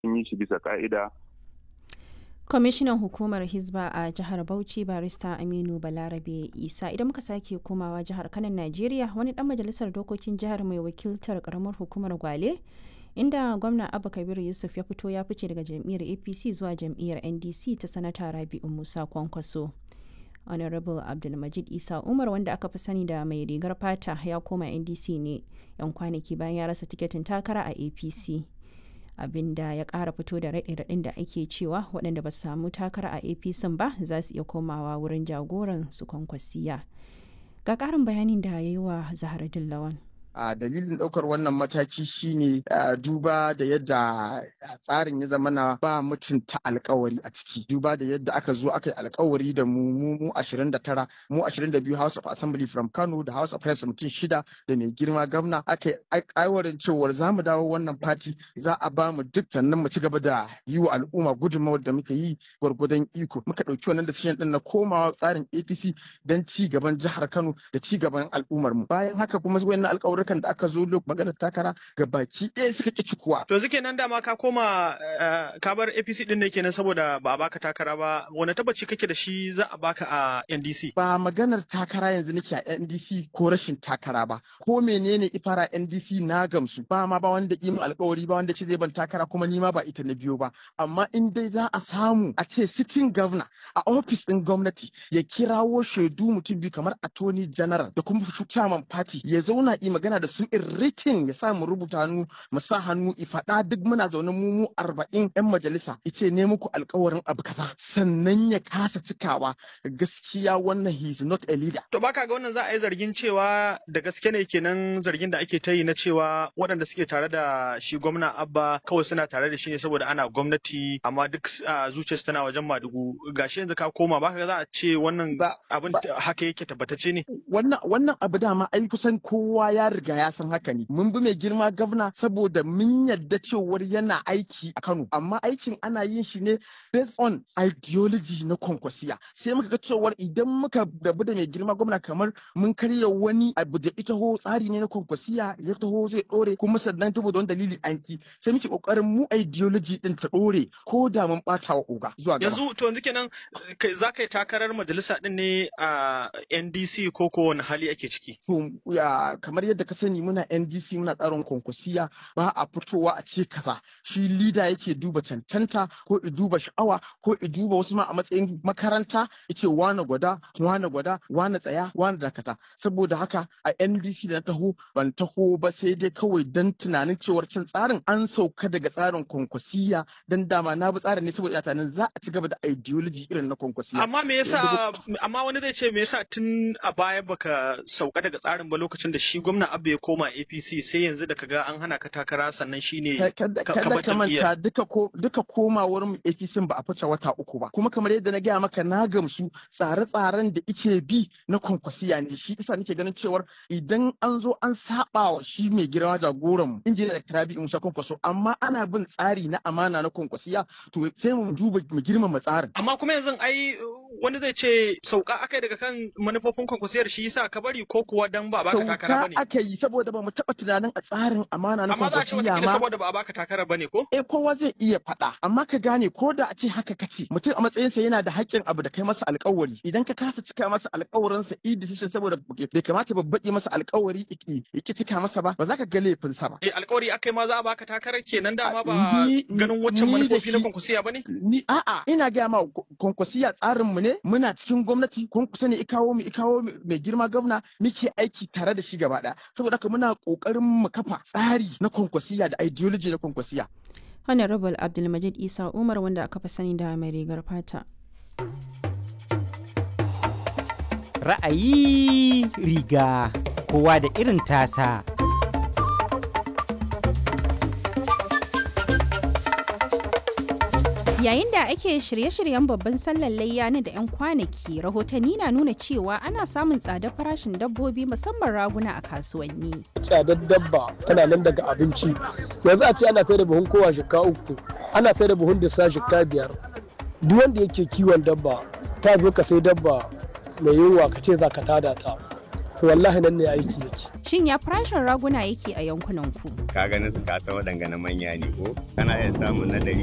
sun yi shi bisa ka'ida kwamishinan hukumar hizba a jihar bauchi barista aminu balarabe isa idan muka sake komawa jihar kanan najeriya wani dan majalisar dokokin jihar mai wakiltar karamar hukumar gwale inda gwamna abu kabir yusuf ya fito ya fice daga jam'iyyar apc zuwa jam'iyyar ndc ta sanata rabi'u musa kwankwaso honorable abdulmajid isa umar wanda aka fi sani da mai rigar fata ya koma ndc ne yan kwanaki bayan ya rasa tiketin takara a apc abinda ya kara fito da raɗe-raɗin da ake cewa waɗanda ba su samu takara a apc ba za su iya komawa wurin jagoran su kwankwasiya ga ƙarin bayanin da ya yi wa zahar dillawan a dalilin ɗaukar wannan mataki shine duba da yadda tsarin ya zama na ba mutunta alkawari a ciki duba da yadda aka zo aka yi alkawari da mu mu mu 29 mu 22 House of Assembly from Kano da House of Reps mutum shida da mai girma gwamna aka yi aiwarin cewar za mu dawo wannan fati za a ba mu duk sannan mu ci gaba da yi wa al'umma gudunmawar da muka yi gwargwadon iko muka ɗauki wannan decision ɗin na komawa tsarin APC don ci gaban jihar Kano da ci gaban al'ummar mu bayan haka kuma wayannan alƙawarin da aka zo lok maganar takara ga baki ɗaya suka ƙi cikuwa. To suke nan dama ka koma ka bar APC ɗin ne kenan saboda ba a baka takara ba wani tabbaci kake da shi za a baka a NDC. Ba maganar takara yanzu nake a NDC ko rashin takara ba ko menene ifara NDC na gamsu ba ma ba wanda yi alƙawari ba wanda ce zai ban takara kuma ni ma ba ita na biyo ba amma in dai za a samu a ce sitting governor a ofis ɗin gwamnati ya kirawo shaidu mutum biyu kamar attorney general da kuma chairman party ya zauna yi magana da su in written ya sa mu rubuta hannu mu sa hannu i faɗa duk muna zaune mu mu arba'in yan majalisa ice ne muku alkawarin abu kaza sannan ya kasa cikawa gaskiya wannan he is not a leader. To baka ga wannan za a yi zargin cewa da gaske ne kenan zargin da ake ta yi na cewa waɗanda suke tare da shi gwamna Abba kawai suna tare da shi ne saboda ana gwamnati amma duk zuciyarsu tana wajen Madugu gashi yanzu ka koma baka ga za a ce wannan abin haka yake tabbatacce ne. Wannan wannan abu dama ai kusan kowa ya riga ya san haka ne mun bi mai girma gwamna saboda mun yadda cewar yana aiki a Kano amma aikin ana yin shi ne based on ideology na kwankwasiya sai muka ga cewar idan muka rabu da mai girma gwamna kamar mun karya wani abu da ita ho tsari ne na kwankwasiya ya taho zai dore kuma sannan saboda wani dalili an ki sai muke kokarin mu ideology din ta dore ko da mun bata wa oga zuwa gaba yanzu to yanzu kenan za ka yi takarar majalisa din ne a NDC ko ko wani hali ake ciki to ya kamar yadda ka sani muna NDC muna tsarin kwankwasiya ba a fitowa a ce kaza shi lida yake duba cancanta ko i duba sha'awa ko i duba wasu ma a matsayin makaranta yace wane gwada wane gwada wane tsaya wane dakata saboda haka a NDC da na taho ban taho ba sai dai kawai dan tunanin cewar can tsarin an sauka daga tsarin kwankwasiya dan dama na bi tsarin ne saboda tunanin za a ci gaba da ideology irin na kwankwasiya amma me yasa amma wani zai ce me yasa tun a baya baka sauka daga tsarin ba lokacin da shi gwamna Abba ya koma APC sai yanzu da kaga an hana ka takara sannan shine kada ka manta duka ko duka komawar mu APC ba a fice wata uku ba kuma kamar yadda na gaya maka na gamsu tsare-tsaren da ike bi na kwankwasiya ne shi isa nake ganin cewar idan an zo an saba wa shi mai girma jagoran mu injiniya da Rabi Musa Kwankwaso amma ana bin tsari na amana na kwankwasiya to sai mu duba mu girmama tsarin amma kuma yanzu ai wani zai ce sauka akai daga kan manufofin kwankwasiyar shi yasa ka bari ko kuwa dan ba baka takara bane aka yi saboda ba mu taɓa tunanin a tsarin amana na amma za a ce wata saboda ba a baka takara bane ko eh kowa zai iya faɗa amma ka gane ko da a ce haka kace mutum a matsayinsa yana da haƙƙin abu da kai masa alƙawari idan ka kasa cika masa alƙawarin sa i decision saboda bai kamata ba baƙi masa alƙawari iki iki cika masa ba ba za ka ga laifin sa ba eh alƙawari akai ma za a baka takarar kenan dama ba ganin waccan manufofi na kwankwasiya bane ni a'a ina ga ma kwankwasiya tsarin mu ne muna cikin gwamnati kwankwaso ne ikawo mu ikawo mai girma gwamna muke aiki tare da shi gaba ɗaya saboda haka muna ƙoƙarin mu kafa tsari na kwankwasiya da ideology na kwankwasiya. Honorable Abdulmajid Isa Umar wanda aka fi sani da mai rigar fata. Ra'ayi riga kowa da irin tasa. Yayin da ake shirye-shiryen babban sallar layya na da 'yan kwanaki, rahotanni na nuna cewa ana samun tsadar farashin dabbobi musamman raguna a kasuwanni. Tsadar dabba tana nan daga abinci. Yanzu a ce ana sai da buhun kowa shika uku, ana sai da buhun disa shika biyar. Duk wanda yake kiwon dabba, ta zo ka sai dabba mai yunwa ka ce za ka tada ta. To wallahi nan ne aiki yake. Shin ya farashin raguna yake a yankunan ku? Ka ganin su ka san waɗanga na manya ne ko? Kana iya samun na ɗari